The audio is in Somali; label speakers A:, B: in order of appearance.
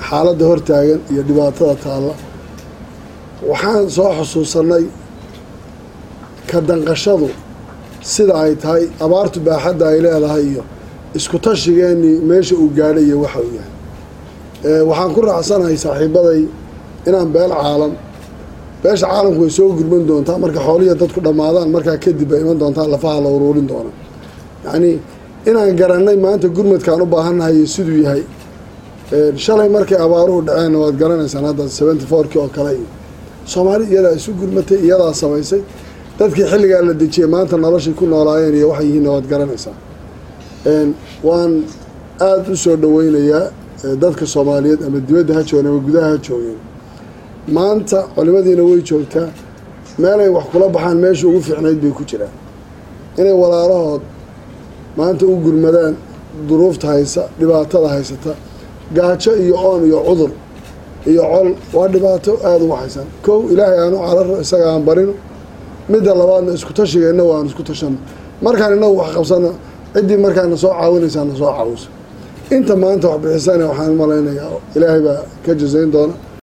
A: xaaladda hortaagan iyo dhibaatada taalla waxaan soo xusuusanay ka danqashadu sida ay tahay abaartu baaxadda ay leedahay iyo isku tashigeenii meesha uu gaadhay iyo waxa uu yahay waxaan ku raacsanahay saaxiibaday inaan beel caalam beesha caalamku way soo gurman doontaa marka xoolihiya dadku dhammaadaan markaa kadib bay iman doontaa lafaha la uruurin doona yacnii inaan garanay maanta gurmadkaan u baahannahay iyo siduu yahay shalay markay abaaruhu dhaceenna waad garanaysaan hadda seventy fourkii oo kale iyo soomaali iyadaa isu gurmatay iyadaa samaysay dadkii xilligaa la dejiyey maanta noloshay ku noolaayeen iyo waxay yihiinna waad garanaysaa waan aada u soo dhaweynayaa dadka soomaaliyeed ama dibadda ha joogeen ama gudaha ha joogeen maanta culimadiina way joogtaa meelay wax kula baxaan meesha ugu fiicnayd bay ku jiraan inay walaalahood maanta u gurmadaan duruufta haysa dhibaatada haysata gaajo iyo oon iyo cudur iyo col waa dhibaato aada u waxaysan kow ilaahay aanu cararo isaga aan barino midda labaadna isku tashigeenna waan isku tashano markaan inagu wax qabsano ciddii markaana soo caawinaysaa na soo caawiso inta maanta wax bixisana waxaan malaynayaa ilaahay baa ka jasayn doona